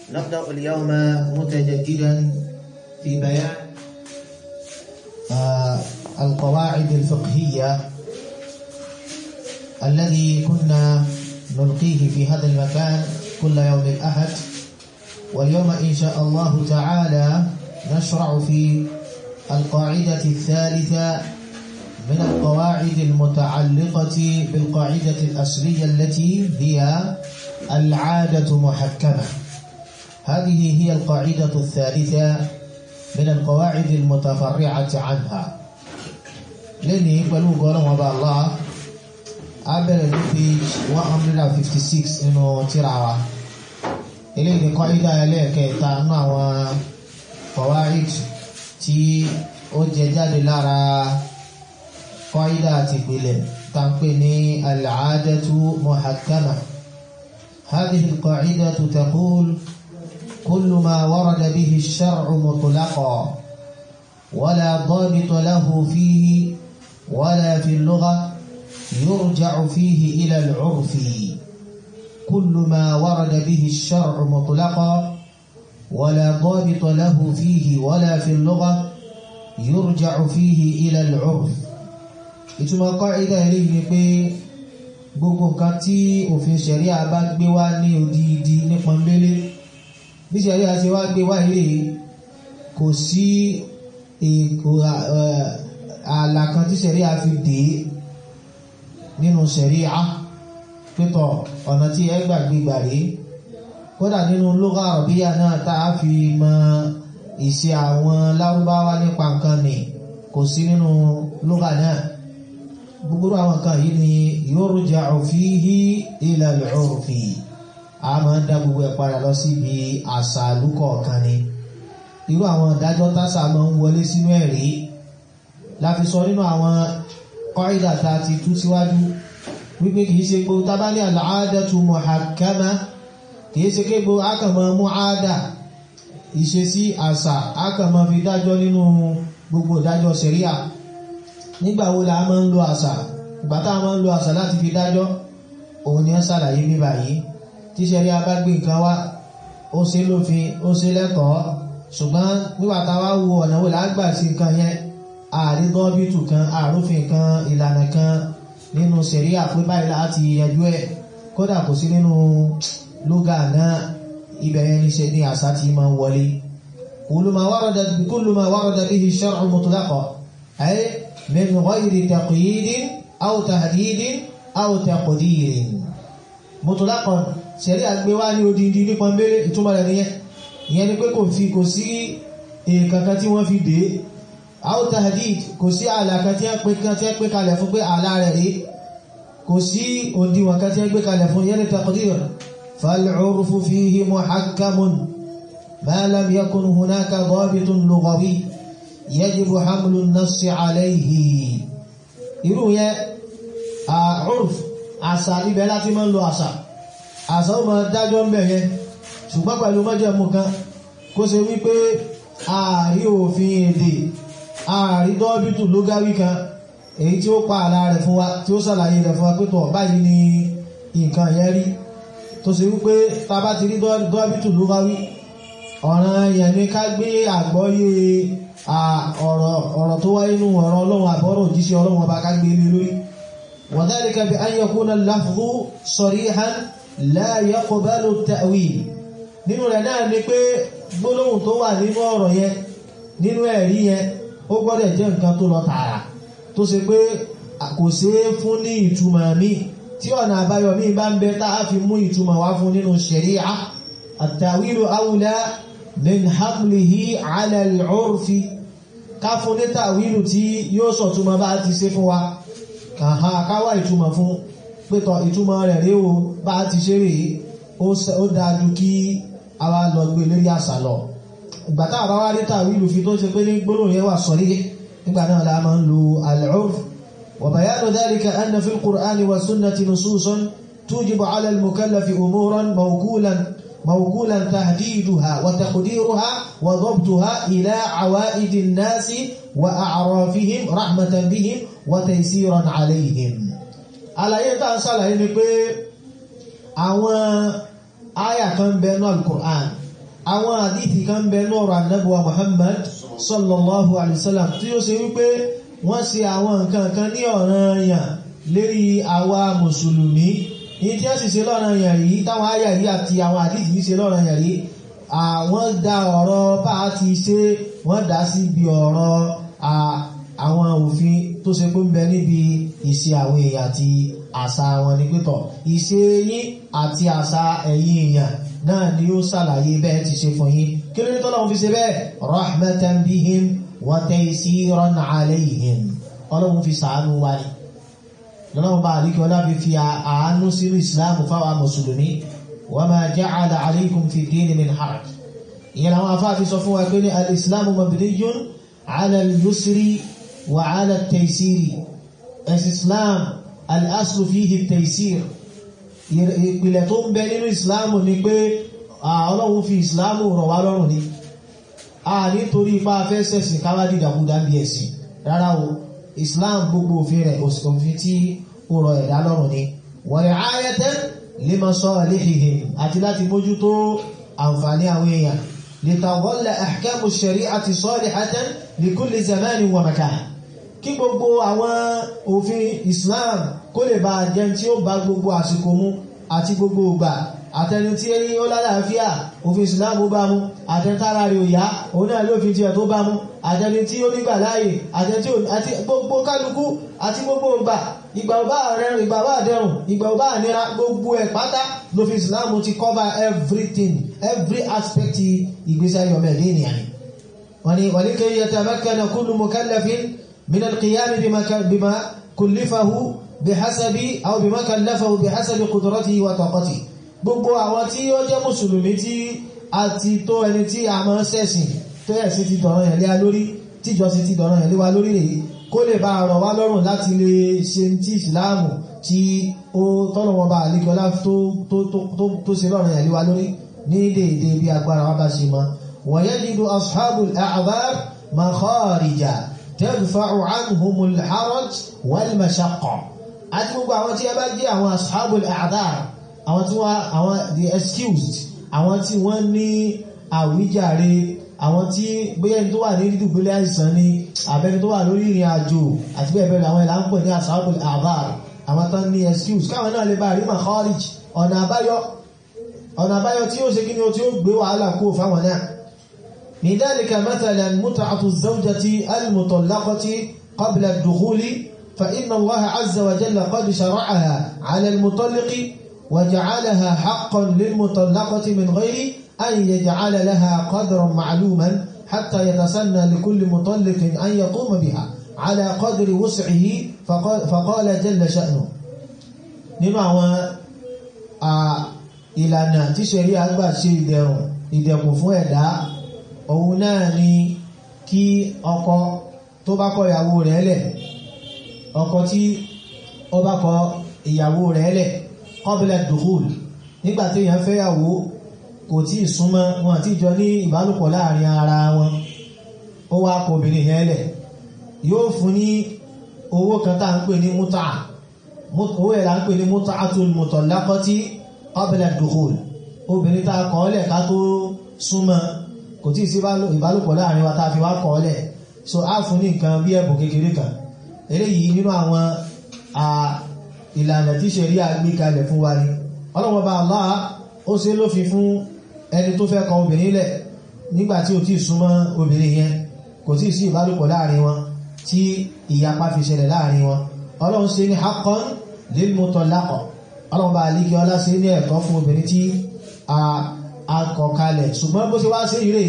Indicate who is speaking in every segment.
Speaker 1: نبدأ اليوم متجددا في بيان آه القواعد الفقهية الذي كنا نلقيه في هذا المكان كل يوم الأحد واليوم إن شاء الله تعالى نشرع في القاعدة الثالثة من القواعد المتعلقة بالقاعدة الأصلية التي هي العادة محكمة هذه هي القاعدة الثالثة من القواعد المتفرعة عنها لني pẹ̀lú gọ́ọ̀rọ̀ wọn bá Allah a bẹ̀rẹ̀ ní page 156 nínú tírà wa ilé ìdí kọ́ídà ẹlẹ́ẹ̀kẹta nínú àwọn qawaid tí ó jẹ jáde lára kọ́ídà àti ìpìlẹ̀ tàǹpé ní al-'adatu muhakkama هذه القاعدة تقول كل ما ورد به الشرع مطلقا ولا ضابط له فيه ولا في اللغة يرجع فيه إلى العرف كل ما ورد به الشرع مطلقا ولا ضابط له فيه ولا في اللغة يرجع فيه إلى العرف ìtumọ̀ kọ́ìdá eléyìí ni pé gbogbo nǹkan tí òfin ṣẹ̀ríà bá gbé wá ní odidi ní pọ́nbélé bí ṣẹ̀ríà ṣe wá gbé wá ilé kò sí ààlà kan tí ṣẹ̀ríà fi dé nínú ṣẹ̀ríà pẹ́tọ̀ ọ̀nà tí ẹ gbàgbé gbàrí kódà nínú lugha àrọ̀bíyà náà tá a fi mọ ìṣe àwọn lárúbáwá nípa nǹkan nì kò sí nínú lugha náà gbogbo àwọn kan yìí ni yurja'u fihi ila al-'urfi a máa ń dá gbogbo ẹ̀ padà lọ síbi àṣà àlùkọ̀ọ̀kan ni irú àwọn ìdájọ́ tásà máa ń wọlé sínú ẹ̀rí láfi sọ nínú àwọn qaida tá a ti tú síwájú wípé kìí ṣe gbogbo tá bá ní al-'adatu muhakkama kìí ṣe kégbò ákàmọ́ mú àádà ìṣesí àṣà ákàmọ́ fi dájọ́ nínú gbogbo ìdájọ́ ṣẹ̀ríà nígbà wo la máa ń lo àṣà ìgbà tá a máa ń lo àṣà láti fi dájọ́ òun ni ó ṣàlàyé bí báyìí tí ṣẹ̀ríà bá gbé nǹkan wá ó ṣe lófin ó ṣe lẹ́tọ̀ọ́ ṣùgbọ́n nígbà tá a wá wo ọ̀nà wo la gbà sí nǹkan yẹn ààrí gọ́ọ̀bìtù kan àrùfin kan ìlànà kan nínú ṣẹ̀ríà pé báyìí láti yanjú ẹ̀ kódà kò sí nínú lóga náà ibẹ̀ yẹn ní ṣe ní àṣà tí máa ń wọlé kullu ma warada kullu ma warada bihi shar'u mutlaqan ay min ghayri taqyidin aw tahdidin aw taqdirin mutlaqan ṣẹ̀rí àgbé wá ní odindi ní pọ̀nbélé ìtumọ̀ rẹ̀ nìyẹn ìyẹn ni pé kò fi kò sí èèkankan tí wọ́n fi dé aw tahdid kò sí ààlà kan tí wọ́n pé kalẹ̀ fún pé ààlà rẹ̀ rí kò sí òǹdíwọ̀n kan tí wọ́n gbé kalẹ̀ fún yẹn taqdir فالعرف فيه محكم ما لم يكن هناك ضابط لغوي يجب حمل النص عليه irú yẹn urf àṣà ibẹ̀ láti máa ń lo àṣà àṣà ó máa dájọ́ ń bẹ̀ yẹn ṣùgbọ́n pẹ̀lú májẹ̀mú kan kó ṣe wípé ààrí òfin èdè ààrí dọ́bìtù lógáwí kan èyí tí ó pa àlà rẹ̀ fún wa tí ó ṣàlàyé rẹ̀ fún wa pé tọ̀ báyìí ni nǹkan yẹn rí tó ṣe wípé ta bá ti rí dọ́bìtù ló bá wí ọ̀ràn yẹn ni ká gbé àgbọ́yé ọ̀rọ̀ tó wáyé nínú ọ̀rọ̀ ọlọ́run àbọ̀rọ̀ òjíṣẹ́ ọlọ́run ọba ká gbé lé lórí wa dhalika bi an yakuna al-lafdhu sarihan la yaqbalu at-ta'wil nínú rẹ̀ náà ni pé gbólóhùn tó wà nínú ọ̀rọ̀ yẹn nínú ẹ̀rí yẹn ó gbọ́dọ̀ jẹ́ nǹkan tó lọ tààrà tó ṣe pé kò ṣeé fún ní ìtumọ̀ míì tí ọ̀nà àbáyọ míì bá ń bẹ tá a fi mú ìtumọ̀ wá fún nínú ṣẹ̀ríà àtàwílò awùlá min hamlihi ala al-urfi ká fún ní tàwílò tí yóò sọ̀túnmọ̀ bá ti ṣe fún wa kàhá káwà ìtumọ̀ fún pẹ́tọ̀ ìtumọ̀ rẹ̀ rí o bá ti ṣe rí ó dájú kí a wá lọ gbé lórí àṣà lọ ìgbà tá àbá wá rí tàwílò fi tó ṣe pé ní gbólóhùn yẹn wà sọ̀rí nígbà náà la máa ń lo al-urf وبيان ذلك أن في القرآن والسنة نصوص توجب على المكلف أمورا موكولا موكولا تهديدها وتقديرها وضبطها إلى عوائد الناس وأعرافهم رحمة بهم وتيسيرا عليهم àlàyé tá ń ṣàlàyé ni pé àwọn àyà kan bẹ ní alukur'an àwọn àdífì kan bẹ lọ́rọ̀ annabuwa Muhammad sallallahu alaihi wasallam tí ó ṣe wípé wọ́n ṣe àwọn nǹkan kan ní ọ̀ranyàn lérí àwa mùsùlùmí ní tí ó sì ṣe lọ́ranyàn yìí táwọn àyà yìí àti àwọn àdífì yìí ṣe lọ́ranyàn yìí àwọn dá ọ̀rọ̀ bá ti ṣe wọ́n dá sí bí ọ̀rọ̀ àwọn òfin tó ṣe pé ń bẹ níbi ìṣe àwọn èèyàn àti àṣà wọn ní pẹ́tọ̀ ìṣe yín àti àṣà ẹ̀yin èèyàn náà ni ó ṣàlàyé bẹ́ẹ̀ ti ṣe fún yín kí ló ní tọ́lọ́run fi ṣe bẹ́ẹ̀ rahmatan bihim wa taysiran alayhim ọlọ́run fi ṣàánú wa ni lọ́lọ́run bá àríkẹ́ ọlá fi fi àánú sínú ìsìláàmù fáwọn mùsùlùmí wa ma ja'ala alaykum fi dini min haraj ìyẹn àwọn afá fi sọ fún wa pé ní al-islamu mabniyun ala al-yusri wa ala at-taysiri al-islam al-aslu fihi at-taysir ìpìlẹ̀ tó ń bẹ nínú ìsìláàmù ni pé ọlọ́run fi ìsìláàmù rọ̀ wá lọ́rùn ni a nítorí ipá fẹ́ sẹ̀sìn káwá dìdàkúdà bí ẹ̀sìn rárá o ìsìláàmù gbogbo òfin rẹ̀ òfin tí ó rọ̀ ẹ̀dá lọ́rùn ni wa ri'ayatan li masalihihim àti láti mójútó àǹfààní àwọn èèyàn litawalla ahkamu shari'ati salihatan li kulli zamanin wa makan kí gbogbo àwọn òfin Islam kó lè bá jẹ́ tí ó bá gbogbo àsìkò mú àti gbogbo ìgbà àtẹni tí ó lálàáfíà òfin Islam bá mú àtẹntára rí òyá òun náà ló fi tiẹ̀ tó bá mú àtẹni tí ó nígbà láàyè àti gbogbo kálukú àti gbogbo ìgbà ìgbà ọba rẹrùn ìgbà ọba dẹrùn ìgbà ọba nira gbogbo ẹ̀ pátá lófin Islam ti cover everything every aspect ìgbésí ayé ọmọ ẹ̀dẹ́ ènìyàn ni wọ́n ni wọ́n ní kí yatamakkana kullu mukallafin min al-qiyam bima kullifahu bihasabi aw bima kallafahu bihasabi qudratihi wa taqatihi gbogbo àwọn tí ó jẹ́ mùsùlùmí tí a ti tó ẹni tí a máa ṣẹ̀sìn tó yẹ̀ sí ti dọ̀rọ̀ yẹn lé wa lórí tíjọsìn ti dọ̀rọ̀ yẹn lé wa lórí rèé kó lè bá rọ̀ wá lọ́rùn láti lè ṣe tí ìsìláàmù tí ó tọ́lọ̀ wọn bá àlékọ́lá tó ṣe lọ́rùn yẹn lé wa lórí ní déédé bí agbára wa bá ṣe mọ́ wa yajidu ashabul a'dhar makharija tadfa'u anhumul haraj wal mashaqqa àti gbogbo àwọn tí ẹ bá jẹ́ àwọn ashabul a'dhar àwọn tí wọ́n àwọn the excused àwọn tí wọ́n ní àwíjàre àwọn tí bóyá ẹni tó wà ní dídùgbélé àìsàn ni àbẹ́ni tó wà lórí ìrìn àjò àti bẹ́ẹ̀ bẹ́ẹ̀ àwọn ìlà ń pè ní ashabul a'dhar àwọn tán ní excuse káwọn náà lè bá rí makharij ọ̀nà àbáyọ ọ̀nà àbáyọ tí ó ṣe kí ni ó tí ó gbé wàhálà kó fáwọn náà من ذلك مثلا متعة الزوجة المطلقة قبل الدخول فإن الله عز وجل قد شرعها على المطلق وجعلها حقا للمطلقة من غير أن يجعل لها قدرا معلوما حتى يتسنى لكل مطلق أن يقوم بها على قدر وسعه فقال, فقال جل شأنه nínú àwọn ìlànà tí ṣẹ̀rí àgbà ṣe ìdẹ̀rùn ìdẹ̀kùn fún ẹ̀dá òun náà ni kí ọkọ tó bá kọ ìyàwó rẹ̀ lẹ̀ ọkọ tí ó bá kọ ìyàwó rẹ̀ lẹ̀ qabla dukhul nígbà tí èèyàn fẹ́yàwó kò tí ì súnmọ́ wọn àti ìjọ ní ìbálòpọ̀ láàrin ara wọn ó wá kọ obìnrin yẹn lẹ̀ yóò fún ní owó kan tá à ń pè ní mútà owó ẹ̀ là ń pè ní mut'atul mutallaqati qabla dukhul obìnrin tá a kọ́ lẹ̀ ká tó súnmọ́ kò tí ì sí ìbálòpọ̀ láàrin wa tá a fi wá kọ́ lẹ̀ so á fún ní nǹkan bí ẹ̀bùn kékeré kan eléyìí nínú àwọn ìlànà tí ṣẹ̀rí àgbé kalẹ̀ fún wa ni ọlọ́wọ́ bá Allah ó ṣe lófin fún ẹni tó fẹ́ kọ obìnrin lẹ̀ nígbà tí ò tí ì súnmọ́ obìnrin yẹn kò tí ì sí ìbálòpọ̀ láàrin wọn tí ìyapa fi ṣẹlẹ̀ láàrin wọn ọlọ́run ṣe ní haqqan lil mutallaqa ọlọ́run bá alíkí ọlá ṣe ní ẹ̀tọ́ fún obìnrin tí a kọ̀ kalẹ̀ ṣùgbọ́n bó ṣe wá sí ìrè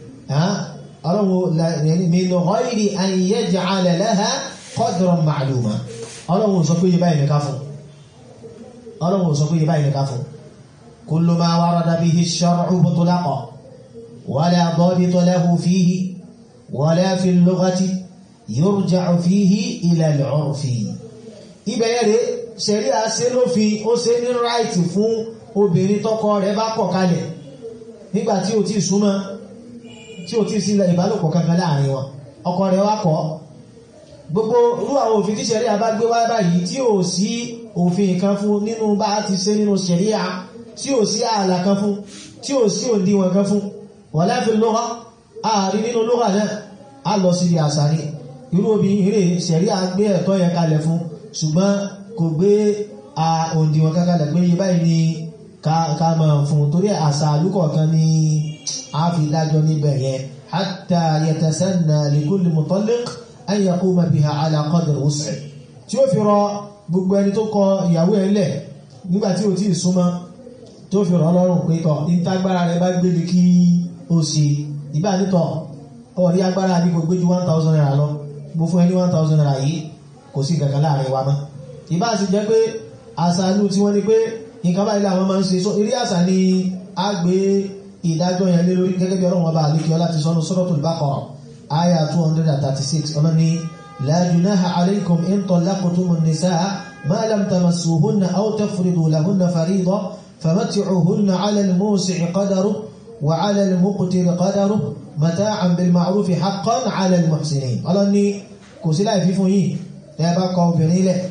Speaker 1: ọlọ́run min ghayri an yaj'ala laha qadran ma'luma ọlọ́run sọ pé yẹ báyìí nìka fún ọlọ́run sọ pé yẹ báyìí nìka fún kullu ma warada bihi ash-shar'u mutlaqa wala dabita lahu fihi wala fi al-lughati yurja'u fihi ila al-'urfi ibẹ̀rẹ̀ ṣẹ̀rí àṣẹ lófin ó ṣe ní ráìtì fún obìnrin tọ́kọ rẹ̀ bá kọ̀ kalẹ̀ nígbà tí ó ti súnmọ́ tí ó ti sí ìbálòpọ̀ kankan láàrin wọn ọkọ rẹ̀ wá kọ̀ gbogbo irú àwọn òfin tí ṣẹ̀rí àbá gbé wá báyìí tí ò sí òfin kan fún nínú bá ti ṣe nínú ṣẹ̀rí à tí ò sí ààlà kan fún tí ò sí òdiwọ̀n kan fún wala fil lugha ààrí nínú lugha náà a lọ sí ibi àṣà ni irú obìnrin rè ṣẹ̀rí à gbé ẹ̀tọ́ yẹn kalẹ̀ fún ṣùgbọ́n kò gbé òǹdíwọ̀n kankalẹ̀ pé yí báyìí ni ká máa fún torí àṣà àlúkọ̀ọ̀kan ni a fi dájọ́ níbẹ̀ yẹn hatta yatasanna li kulli mutalliq an yaquma biha ala qadri wus'i tí ó fi rọ gbogbo ẹni tó kọ ìyàwó ẹ̀ lẹ̀ nígbà tí ó ti súnmọ́ tó fi rọ lọ́rùn pé tọ̀ ìtagbára rẹ̀ bá gbé kí ó sì ìbá nítọ̀ ọ̀rí agbára ní gbogbo ju 1000 naira lọ gbogbo fún ẹni 1000 naira yìí kò sí kankan láàrin wa mọ́ ìbá sì jẹ́ pé àṣà inú tí wọ́n ní pé nǹkan báyìí làwọn máa ń ṣe eré àṣà ni a gbé ìdájọ́ yẹn lé lórí gẹ́gẹ́ bí ọlọ́run ọba àlékíọ́ láti sọ́nu Suratul Baqara aya 236 ọlọ́run ní la junaha alaykum in talaqtumun nisaa ma lam tamassuhunna aw tafridu lahunna farida famatti'uhunna 'ala al-musi'i qadaruhu wa 'ala al-muqtiri qadaruhu mata'an bil ma'ruf haqqan 'ala al-muhsinin ọlọ́run ní kò sí láì fífún yìí ẹ bá kọ obìnrin lẹ̀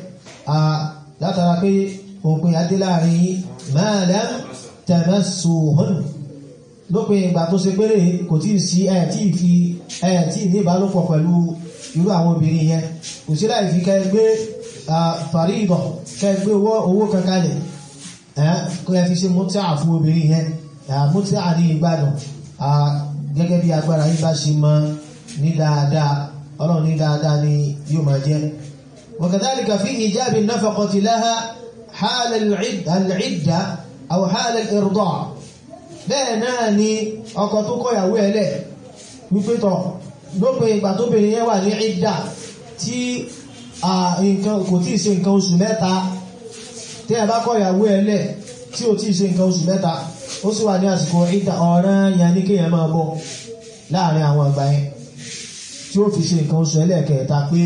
Speaker 1: látara pé òpin adé láàrin yìí ma lam tamassuhunna lópin ìgbà tó ṣe péré kò tí ì sí ẹ̀ tí ì fi ẹ̀ tí ì ní ìbálòpọ̀ pẹ̀lú irú àwọn obìnrin yẹn kò sí láì fi kẹ́ gbé fàríìdọ̀ kẹ́ gbé owó kankalẹ̀ kó ẹ fi ṣe mútíà fún obìnrin yẹn mútíà ní ìgbádùn gẹ́gẹ́ bí agbára yín bá ṣe mọ ní dáadáa ọlọ́run ní dáadáa ni yóò máa jẹ́ وكذلك في إيجاب النفقة لها حال العدة أو حال الإرضاع bẹ́ẹ̀ náà ni ọkọ tó kọ̀yàwó ẹlẹ̀ wípé tọ̀ lópin ìgbà tó bèèrè yẹn wà ní ìdá tí nǹkan kò tí ì ṣe nǹkan oṣù mẹ́ta tí ẹ bá kọ̀yàwó ẹlẹ̀ tí ò tí ì ṣe nǹkan oṣù mẹ́ta ó sì wà ní àsìkò ìdá ọ̀ràn yẹn ní kéèyàn máa bọ̀ láàrin àwọn àgbà yẹn tí ó fi ṣe nǹkan oṣù ẹlẹ́ẹ̀kẹta pé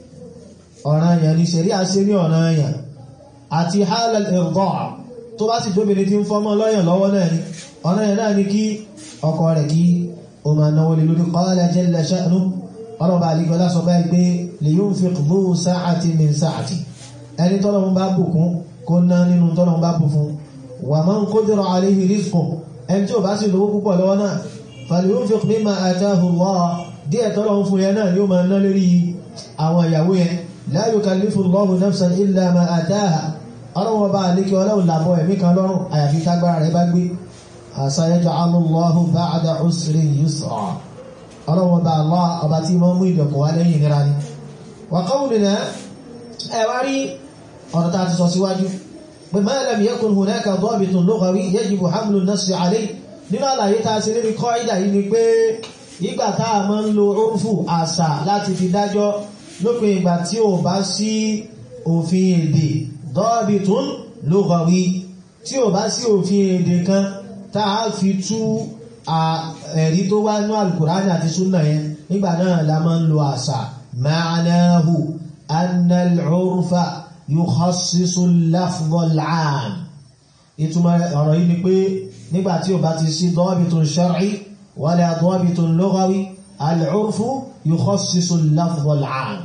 Speaker 1: ọ̀ràn yẹn ní ṣẹ̀rí àṣẹ ní ọ̀ràn yẹn àti halal irda' tó bá sì jóbìnrin tí ń fọ́mọ́ lọ́yàn lọ́wọ́ náà ni ọ̀nà yẹn náà ni kí ọkọ rẹ̀ kí o máa náwó lè lórí qala jalla sha'nu ọlọ́ba àlígọ́lá sọ báyìí pé liyunfiq dhu sa'atin min sa'ati ẹni tọ́lọ́run bá bùkún kó ná nínú tọ́lọ́run bá bù fún wa man qudira alayhi rizquhu ẹni tí ò bá sì lówó púpọ̀ lọ́wọ́ náà falyunfiq mimma atahu Allah díẹ̀ tọ́lọ́run fún yẹn náà yóò máa ná lórí àwọn ìyàwó yẹn la yukallifu Allahu nafsan illa ma ataha ọlọ́wọ́ bá àlékí ọlọ́wọ́ làbọ̀ ẹ̀mí kan lọ́rùn àyàfi tágbára rẹ̀ bá gbé sayaj'alu Allahu ba'da usrin yusra ọlọ́wọ́ bá Allah ọba tí mọ́ mú ìdọ̀kọ̀ wá lẹ́yìn nira ni wa qawluna ẹwà rí ọ̀nà tá a ti sọ síwájú pé ma lam yakun hunaka dabitun lughawi yajibu hamlu an-nass alayhi nínú àlàyé tá a ṣe lérí qaida yìí ni pé ìgbà tá a máa ń lo orúfù àṣà láti fi dájọ́ lópin ìgbà tí ò bá sí òfin èdè dọ́bìtún lughawi tí ò bá sí òfin èdè kan táà fi tú ẹ̀rí tó wá ní alkùránì àti súnà yẹn nígbà náà la máa ń lo àṣà ma'anahu anna al-urfa yukhassisu al-lafdh al-'am ìtumọ̀ ọ̀rọ̀ yìí ni pé nígbà tí ò bá ti sí dọ́bìtún shar'i wala dọ́bìtún lughawi al-urfu yukhassisu al-lafdh al-'am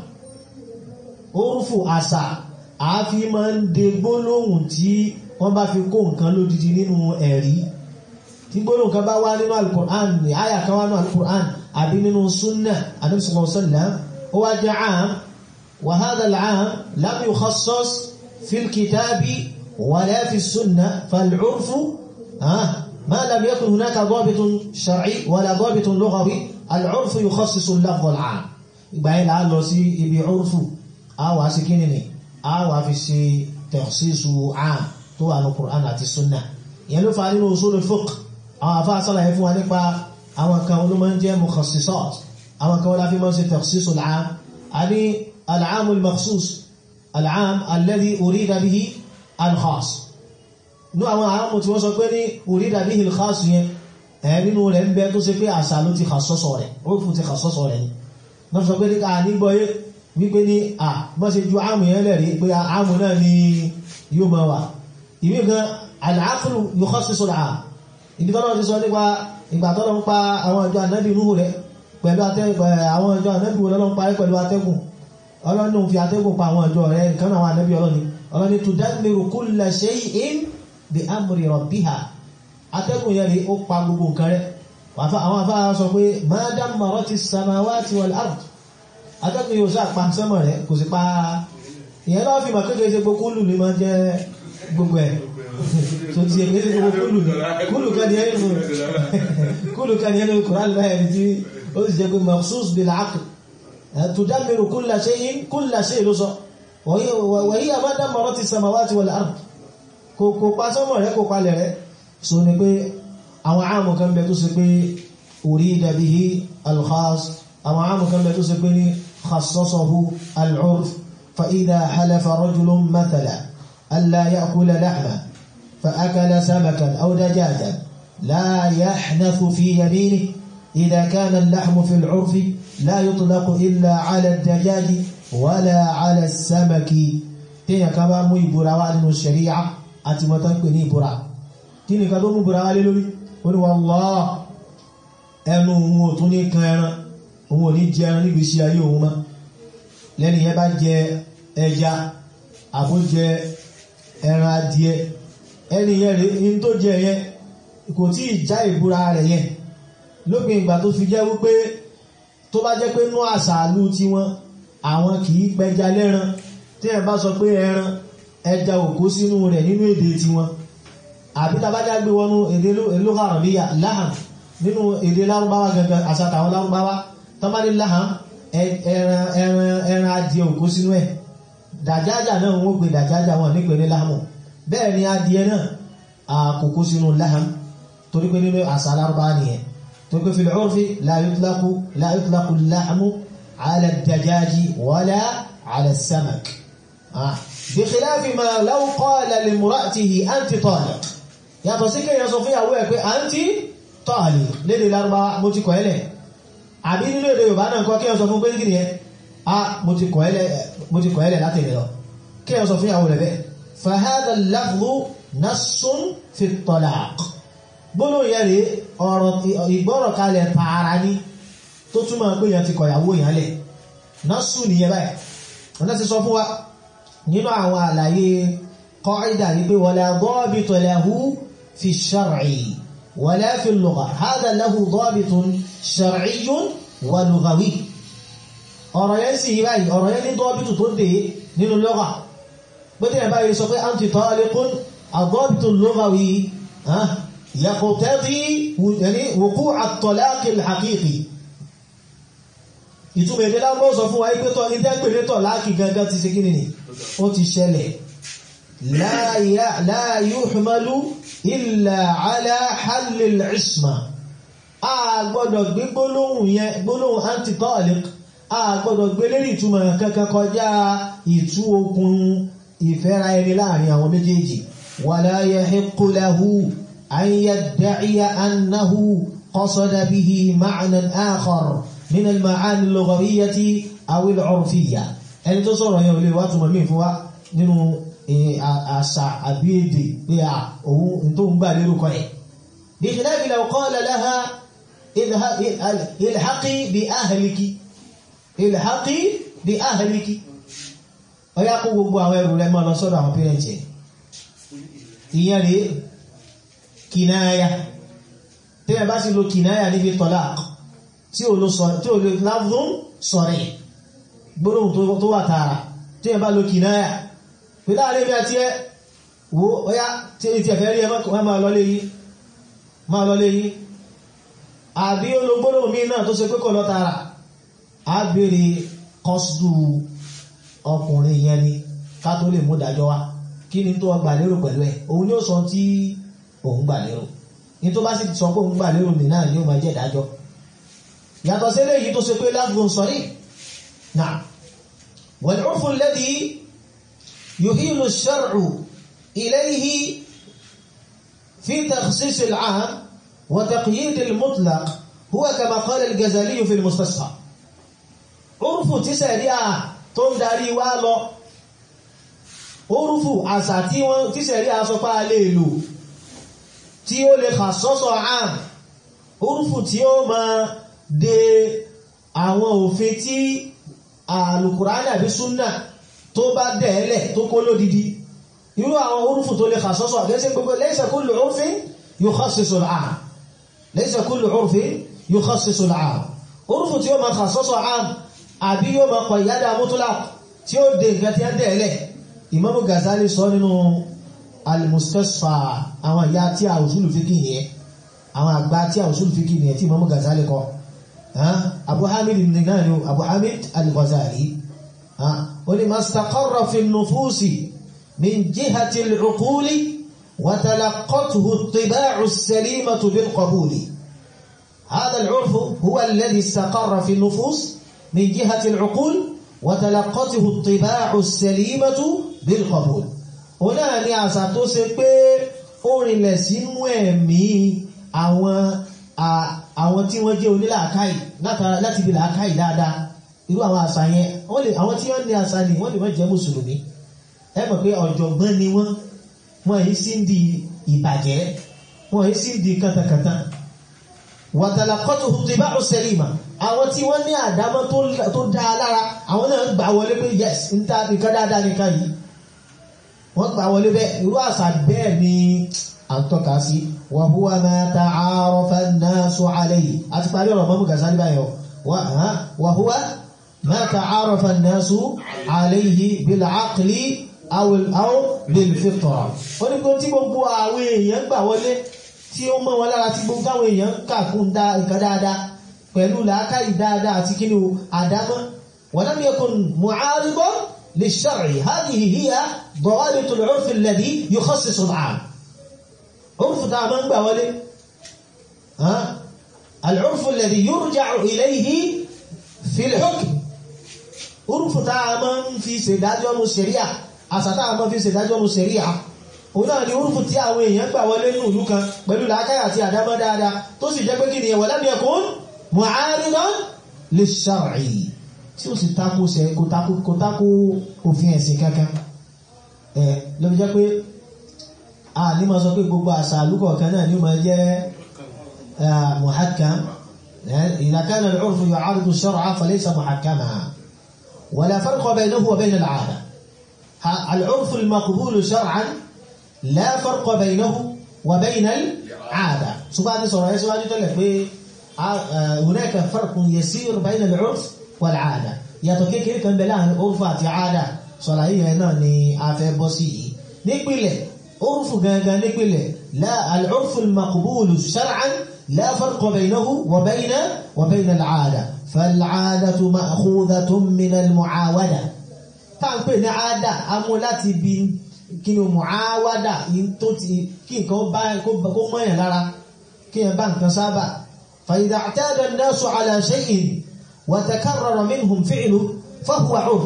Speaker 1: urfu àṣà àáfi máa ń de gbólóhùn tí wọ́n bá fi kó nǹkan lódidi nínú ẹ̀rí tí gbólóhùn kan bá wá nínú alukur'an ní àyà kan wá nínú alukur'an àbí nínú súnnà Ànábì sallallahu alaihi wasallam ó wá jẹ́ àm wa hadha al-àm lam yukhassas fil kitabi wala fi súnnà fal-urfu ma lam yakun hunaka dabitun shar'i wala dabitun lughawi al-urfu yukhassisu al-lafz al-'am ìgbà yẹn là á lọ sí ibi urfu àwọn àṣekínì ni a wà fi ṣe tẹ̀síṣù àm tó wà ní Qur'an àti sunna ìyẹn ló fa nínú usul fiqh àwọn afá sálàyé fún wa nípa àwọn kan ló máa ń jẹ́ mukhassisat àwọn kan wọ́n láfi máa ń ṣe tẹ̀síṣù àm a ní al-'am al-makhsus al-'am alladhi urida bihi al-khas ní àwọn àmù tí wọ́n sọ pé ní urida bihi al-khas yẹn ẹ̀ nínú rẹ̀ ń bẹ tó ṣe pé àṣà ló ti khassasa rẹ̀ ó fún ti khassasa rẹ̀ ni wọ́n sọ pé ní ká nígbọ́yé wípé ní à bọ́ ṣe ju àmù yẹn lẹ́rí pé àmù náà ni yóò máa wà ìwé gan al-aqlu yukhassisu al-'am ìdí tọ́lọ́ ti sọ nípa ìgbà tọ́lọ́ ń pa àwọn ìjọ ànábì Nuhu rẹ̀ pẹ̀lú àwọn ìjọ ànábì wọn lọ́n parí pẹ̀lú atẹ́gùn ọlọ́run fi atẹ́gùn pa àwọn ìjọ rẹ̀ nǹkan àwọn ànábì ọlọ́ni ọlọ́ni tudammiru kulla shay'in bi amri rabbiha atẹ́gùn yẹn rí ó pa gbogbo nǹkan rẹ̀ àwọn afá sọ pé ma dammarati samawati wal ard atẹ́kùn yóò sá pa sẹ́mọ̀ rẹ̀ kò sí pa ìyẹn lọ́wọ́ fi mọ̀ kékeré ṣe gbogbo kúlù ní máa jẹ́ gbogbo ẹ̀ tó ti èké ṣe gbogbo kúlù ní kúlù kan ní ẹnu kúlù kan ní ẹnu kùrán báyẹ̀ tí ó sì jẹ́ pé mahsus bil aql tudammiru kulla shay'in kulla shay ló sọ wa hiya ma dammarati samawati wal ard kò pa sẹ́mọ̀ rẹ̀ kò palẹ̀ rẹ̀ so ni pé àwọn àmù kan bẹ tó ṣe pé urida bihi al-khas àwọn àmù kan bẹ tó ṣe pé ní khassasahu al-urf fa idha halafa rajulun mathala alla ya'kula lahma fa akala samakan aw dajajan la yahnathu fi yaminihi idha kana al-lahmu fi al-urf la yutlaqu illa 'ala ad-dajaji wala 'ala as-samaki téèyàn kan bá mú ìbúra wá nínú sharia àti mọ́tán pè ní ìbúra kí ni kan tó mú ìbúra wá lé lórí ó ní wallahi ẹnu òun ò tún ní kan ẹran òun ò ní jẹ ẹran níbi iṣẹ́ ayé òun mọ́ lẹ́ni yẹn bá jẹ ẹja àbó jẹ ẹran adìẹ ẹni yẹn rèé ní tó jẹ yẹn kò tí ì já ìbúra rẹ̀ yẹn lópin ìgbà tó fi jẹ́ wípé tó bá jẹ́ pé nú àṣàlù tiwọn àwọn kì í pẹja lẹ́ran tí ẹ̀ bá sọ pé ẹran ẹja òkú sínú rẹ̀ nínú èdè tiwọn àbí tàbájá gbé wọnú èdè lókà àrọ̀bíyà láhàm nínú èdè lárúbáwá gangan àsàtàwọn lárúbáwá tọ́bálé láhàm ẹran adìẹ òkú sínú ẹ̀ dàjájà náà wọ́n gbé dàjájà wọn nípe ní láhàmù bẹ́ẹ̀ ni adìẹ náà àkókó sínú láhàm torí pé nínú àsà lárúbáwá nìyẹn torí pé fil urfi la yutlaqu la yutlaqu láhàmù ala dajáji wala ala samak bi khilafi ma law qala limra'atihi anti taliq yàtọ̀ sí kéèyàn sọ fún ìyàwó ẹ̀ pé anti taliq lédè lárúbáwá mo ti kọ̀ ẹ́lẹ̀ àbí nínú èdè yorùbá náà kọ́ kéèyàn sọ fún pé kìnìyẹn a mo ti kọ̀ ẹ́lẹ̀ láti ìrẹ̀ lọ kéèyàn sọ fún ìyàwó rẹ̀ bẹ́ẹ̀ fa hadha al-lafdhu nassun fi at-talaq gbólóhùn yẹn rèé ọ̀rọ̀ ìgbọ́rọ̀ kalẹ̀ tààrà ní tó túmọ̀ pé yẹn ti kọ̀ ìyàwó yẹn lẹ̀ nassun nìyẹn báyìí wọn ti sọ fún wa nínú àwọn àlàyé qaida yìí pé wala dabita lahu fi shar'i wala fi lugha hadha lahu dabitun shar'iyyun wa lughawi ọ̀rọ̀ yẹn sì yí báyìí ọ̀rọ̀ yẹn ní dọ́bìtù tó dé nínú lugha pẹ́tẹ́ yẹn báyìí sọ pé anti taliqun ad-dabitu lughawi yaqtadi wuqu' at-talaq al-haqiqi ìtumọ̀ èdè lágbọ́ sọ fún wa ipé tọ́ ilé pèlé tọ̀ láàkì gangan ti ṣe kíni ni ó ti ṣẹlẹ̀ la yuhmalu illa ala hallil isma a gbọ́dọ̀ gbé gbólóhùn yẹn gbólóhùn anti-taliq a gbọ́dọ̀ gbé lérí ìtumọ̀ kankan kọjá ìtú okùn ìfẹ́ra ẹni láàrin àwọn méjèèjì wala yahiqqu lahu an yadda'iya annahu qasada bihi ma'nan akhar من المعاني اللغوية أو العرفية ẹni tó sọ̀rọ̀ yẹn ò lè wá túnmọ̀ mí fún wa nínú àṣà àbí èdè pé à òun tó ń gbà lérò kan ẹ̀. بخلاف لو قال لها الحقي بأهلك الحقي بأهلك ó yá kó gbogbo àwọn ẹrù rẹ̀ máa lọ sọ́dọ̀ àwọn pẹ́rẹ́ǹtì ẹ̀ ìyẹn rèé kìnnáyà tẹ́lẹ̀ bá sì lo kìnnáyà níbi talaq tí o lo sọ̀rọ̀ tí o lo láfún sọ̀rọ̀ gbóòrùn tó wà tààrà tí ẹ bá lo kìnáyà pé láàrin bí a ti ẹ́ wo ọya tí èyí tí ẹ̀fẹ́ rí ẹ máa lọ lé yìí máa lọ lé yìí àbí o lo gbóòrùn mí náà tó ṣe pé kò lọ tààrà á bèèrè kọ́sùdù ọkùnrin yẹn ni ká tó lè mú dájọ́ wá kí ni tó gbà lérò pẹ̀lú ẹ̀ òun ni ó sọ tí òun gbà lérò ní tó bá sì sọ pé òun gbà lérò nìyà yóò máa jẹ́ ìdájọ́ yàtọ̀ sí eléyìí tó ṣe pé láfún sọ̀rí náà wal-'urfu alladhi yuhilu ash-shar'u ilayhi fi takhsis al-'am wa taqyid al-mutlaq huwa kama qala al-Ghazali fi al-Mustasfa 'urfu tí sẹ̀ríà tó ń darí wá lọ orúfù àṣà tí sẹ̀ríà sọ pá lè lò tí ó lè khassasa 'am orúfù tí ó máa de àwọn òfin tí àlùkùránì àbí súnnà tó bá dẹ̀ẹ́lẹ̀ tó kó lódidi irú àwọn orúfù tó lè kàsọ́sọ́ àgẹ́sẹ́ gbogbo laysa kullu urfin yukhassisu al-'am laysa kullu urfin yukhassisu al-'am orúfù tí ó máa khassasu 'am àbí yóò máa kọ̀ ìyádà mutlaq tí ó dé nǹkan tí a dẹ̀ẹ́lẹ̀ Imamu Ghazali sọ nínú al-Mustasfa àwọn ìyá tí a usulu fiqh nìyẹn àwọn àgbà tí a usulu fiqh nìyẹn tí Imamu Ghazali kọ Abu Hamid náà ni Abu Hamid al-Ghazali ó ní mastaqarra fi nufusi min jihati al-uquli wa talaqqathu at-tiba'u as-salimatu bil-qabuli هذا العرف هو الذي استقر في النفوس من جهة العقول وتلقته الطباع السليمة بالقبول هنا ni àṣà tó ṣe pé ó rinlẹ̀ sínú ẹ̀mí àwọn àwọn tí wọ́n jẹ́ onílàákàì láti bí làákàì dáadáa irú àwọn àṣà yẹn àwọn tí wọ́n ní àṣà ni wọ́n lè má jẹ́ mùsùlùmí ẹ mọ̀ pé ọ̀jọ̀gbọ́n ni wọ́n wọ́n yìí sí ń di ìbàjẹ́ wọ́n yìí sí ń di kàtàkàtà wàtàlàkọ́tù tìbá òsèlìmà àwọn tí wọ́n ní àdámọ́ tó dáa lára àwọn náà gbà wọlé pé yes ń ta nìkan dáadáa nìkan yìí wọ́n gbà wọlé bẹ́ẹ̀ irú àṣà bẹ́ẹ̀ ni à ń tọ́ka sí wa huwa ma ta'arafa an-nasu alayhi àti parí ọ̀rọ̀ mọ́mú Ghazali báyọ̀ wa huwa ma ta'arafa an-nasu alayhi bil-aqli aw bil-fitra ó ní kó tí gbogbo àwọn èèyàn gbà wọlé tí ó mọ́ wọn lára tí gbogbo táwọn èèyàn kàkún dá nǹkan dáadáa pẹ̀lú làákàyè dáadáa àti kí ni o àdámọ́ wa lam yakun mu'aridan lish-shar'i hadhihi hiya dawabit al-'urf alladhi yukhassisu al-'am 'urf tá a máa ń gbà wọlé al-'urf alladhi yurja'u ilayhi fi al-hukm 'urf tá a máa ń fi ṣèdájọ́ nu ṣẹ̀ríà àṣà tá a máa fi ṣèdájọ́ nu ṣẹ̀ríà òun náà ni orúfù tí àwọn èèyàn gbà wọlé ní ìlú kan pẹ̀lú làákàyà àti àdámọ́ dáadáa tó sì jẹ́ pé kí ni ẹ̀wọ̀ lam yakun mu'aridan lish-shar'i tí ó sì tako sẹ kò tako òfin ẹ̀sìn kankan ẹ̀ lọ́bi jẹ́ pé a ní ma sọ pé gbogbo àṣà àlúkọ̀ kan náà ni ó ma jẹ́ muhakkam idha kana al-'urfu yu'aridu ash-shar'a falaysa muhakkaman wala farqa baynahu wa bayna al-'ada al-'urfu al-maqbulu shar'an لا فرق بينه وبين العادة سبحانه سورة سواجه تلك هناك فرق يسير بين العرف والعادة يتوكي كيف كان بلاه العرف عادة صلاحية هنا ني afẹ́ bọ́ sí yìí nípìlẹ̀ عرف gangan nípìlẹ̀ لا العرف المقبول شرعا لا فرق بينه وبين وبين العادة فالعادة مأخوذة من المعاودة táǹpẹ̀ ní àádà amú láti bí kí ni muawada tó ti kí nǹkan bá kó mọ́yàn lára kí yẹn bá nǹkan sábà فإذا اعتاد الناس على شيء وتكرر منهم فعله فهو عرف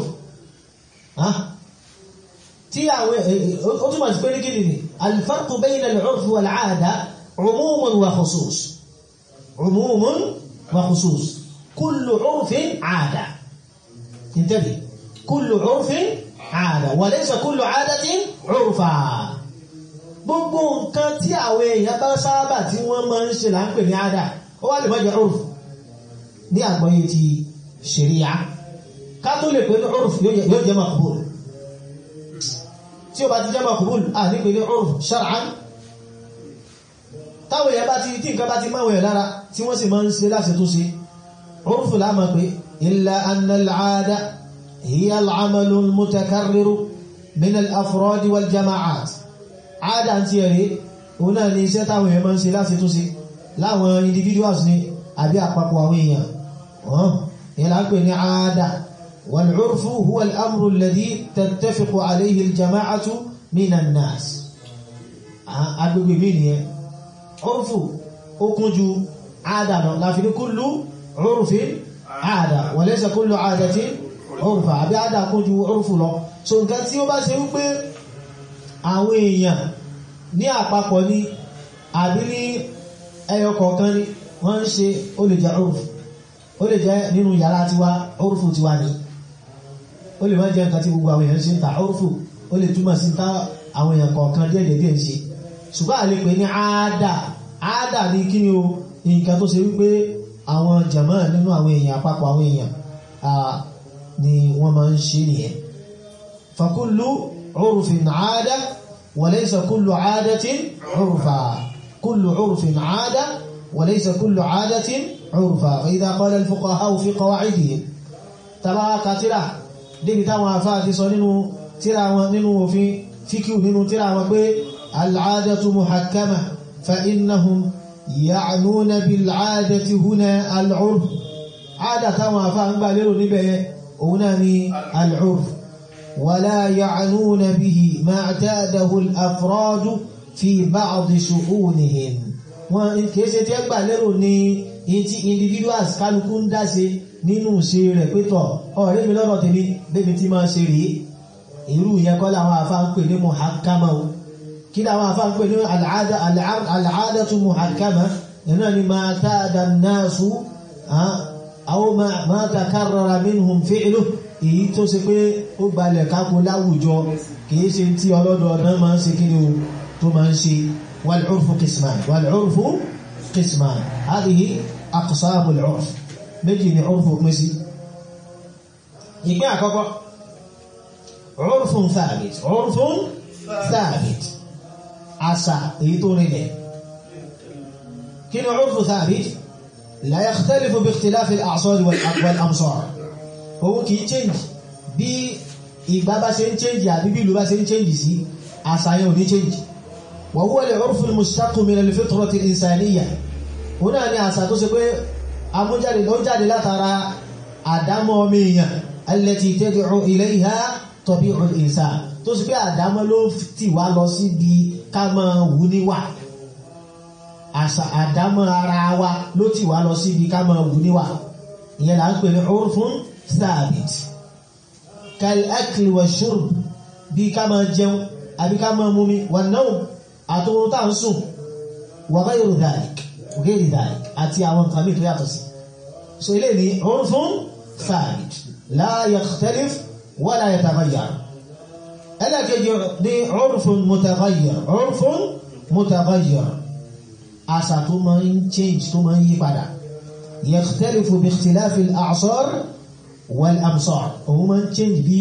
Speaker 1: tí àwọn ó túnmọ̀ sí pé ní gíní ni الفرق بين العرف والعادة عموم وخصوص عموم وخصوص كل عرف عادة انتبه كل عرف عادة وليس كل عادة عرفا gbogbo nǹkan tí àwọn èèyàn bá sábà tí wọ́n máa ń ṣe là ń pè ní àdá ó wá lè má jẹ́ urf ní àgbọ́yé ti ṣẹ̀ríyà ká tó lè pè ní urf yóò jẹ́ makbul tí ó bá ti jẹ́ makbul à ní pè ní urf shar'an táwọn èèyàn bá ti tí nǹkan bá ti máa wẹ̀ lára tí wọ́n sì máa ń ṣe láti tó ṣe urf láàmà pé illa anna al-aada hiya al-amalu al-mutakarriru min al-afrad wal-jama'at àádá tí ẹ̀rẹ́ òun náà ni iṣẹ́ táwọn èèyàn máa ń ṣe láti tó ṣe láwọn individuals ni àbí àpapọ̀ àwọn èèyàn wọ́n ni lápẹ̀ ní àádá wal-'urfu huwa al-amru alladhi tattafiqu alayhi al-jama'atu min an-nas agbègbè mí ni ẹ urfu ó kún ju àádá lọ láfi ní kullu 'urfin àádá wa laysa kullu 'adatin 'urfa àbí àádá kún ju 'urfu lọ so nǹkan tí ó bá ṣe wípé àwọn èèyàn ní àpapọ̀ ní àbí ní ẹyọ kọ̀ọ̀kan ní wọ́n ń ṣe ó lè jẹ́ orùfù ó lè jẹ́ nínú yàrá tiwa orùfù tiwa ní ó lè má jẹ́ nǹkan tí gbogbo àwọn èèyàn ṣe ń ta orùfù ó lè túmọ̀ sí ta àwọn èèyàn kọ̀ọ̀kan díẹ̀ díẹ̀ ń ṣe ṣùgbọ́n àlè pé ní àádà àádà ní kí ni o nǹkan tó ṣe wípé àwọn jàmá nínú àwọn èèyàn àpapọ̀ àwọn èèyàn ni wọ́n máa ń ṣe nìyẹn fakullu عرف عادة وليس كل عادة عرفا كل عرف عادة وليس كل عادة عرفا فإذا قال الفقهاء في قواعدهم تبا كترا دي تاوا فاتي سو نينو ترا نينو في فيكيو نينو ترا وبي العادة محكمة فإنهم يعنون بالعادة هنا العرف عادة تاوا فان باليرو نيبه هنا العرف ولا يعنون به ما اعتاده الأفراد في بعض شؤونهم wọn kìí ṣe tí ẹ gbà lérò ní etí individuals kálukú ń dáṣe nínú ṣe rẹ̀ pétọ̀ ọ̀rẹ́ mi lọ́rọ̀ tèmi bébí tí máa ṣe rèé irú yẹn kọ́ làwọn afá ń pè ní muhakama o kí làwọn afá ń pè ní al'adatu muhakama iná ni máa táàdà náàsù àwọn máa takarrara minhum fi'lu èyí tó ṣe pé ó gbalẹ̀ kákó láwùjọ kìí ṣe tí ọlọ́dọọdún máa ń ṣe kí ni o tó máa ń ṣe والعرف قسمان والعرف قسمان هذه أقسام العرف méjì ni عرف pín sí ìpín àkọ́kọ́ عرف ثابت عرف ثابت àṣà èyí tó rinlẹ̀ kí ni عرف ثابت لا يختلف باختلاف الأعصار والأمصار òun kìí change bí ìgbà bá ṣe ń change àbí bí ìlú bá ṣe ń change sí àṣà yẹn ò ní change وهو العرف المشتق من الفطرة الإنسانية هنا ni àṣà tó ṣe pé amújáde ló jáde látara àdámọ́ ọmọ èèyàn التي تدعو إليها طبيع الإنسان tó ṣe pé àdámọ́ ló tì wá lọ síbi ká máa wù níwà àṣà àdámọ́ ara wa ló tì wá lọ síbi ká máa wù níwà ìyẹn là ń pè ní urfun thabit كالأكل والشرب bí ká máa jẹun àbí ká máa mumi والنوم àtòrò tá ń sùn wa ghayru dhalik ghayri dhalik àti àwọn nǹkan mìí tó yàtọ̀ sí so ilé ní urfun thabit la yakhtalif wa la yataghayyar ẹlẹ́kẹjọ ní urfun mutaghayyir urfun mutaghayyir àṣà tó máa ń change tó máa ń yí padà yakhtalifu bi ikhtilafi al-a'sar wal amsar òun máa ń change bí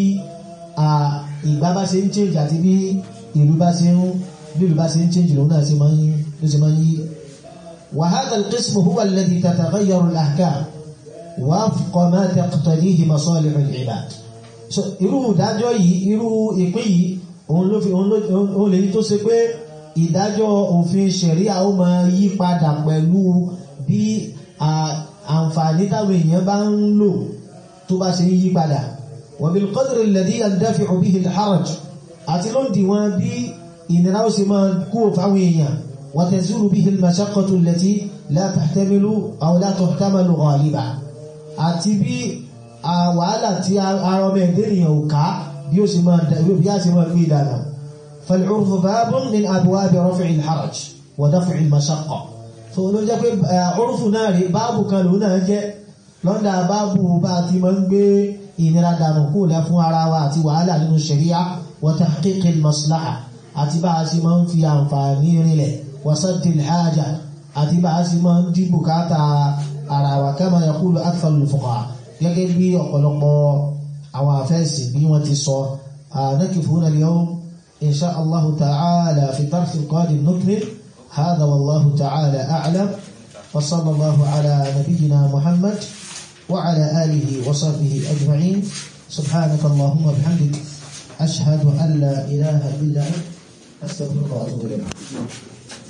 Speaker 1: ìgbà bá ṣe ń change àti bí ìlú bá ṣe ń bílù bá ṣe ń change lòun náà ṣe máa ń yí ló ṣe máa ń yí wa hadha al-qism huwa alladhi tataghayyaru al-ahkam wafqa ma taqtadihi masalih al-ibad so irú ìdájọ́ yìí irú ìpín yìí òun ló fi òun lè yí tó ṣe pé ìdájọ́ òfin ṣẹ̀ríà ó máa yí padà pẹ̀lú bí àǹfààní táwọn èèyàn bá ń lò tó bá ṣe ń yí padà wa bil qadri alladhi yandafi'u bihi al-haraj àti ló ń dìwọ̀n bí ìnira ó sì máa kú fáwọn èèyàn wa tazulu bihi al-mashaqqatu allati la tahtamilu aw la tuhtamalu ghaliba àti bí wàhálà tí ara ọmọ ẹ̀dẹ́ ènìyàn ò ká bí ó sì máa bí á sì máa gbé ìdáná فالعرف باب من أبواب رفع الحرج ودفع المشقة so ló jẹ́ pé ọrùfù náà rí báàbù kan lòun náà jẹ́ lọ́ndà báàbù bá ti máa ń gbé ìnira dànù kó lẹ́ fún ara wa àti wàhálà nínú ṣẹ̀ríà wa tahqiq al-maslaha àti bá a sì máa ń fi àǹfààní rinlẹ̀ wa sadd al-haja àti bá a sì máa ń dí bùkátà ara wa kama yaqulu akthar al-fuqaha gẹ́gẹ́ bí ọ̀pọ̀lọpọ̀ àwọn àfẹ́sì bí wọ́n ti sọ nakifuna al-yawm إن شاء الله تعالى في الدرس القادم نكمل هذا والله تعالى أعلم وصلى الله على نبينا محمد وعلى آله وصحبه أجمعين سبحانك اللهم وبحمدك أشهد أن لا إله إلا أنت أستغفرك وأتوب إليك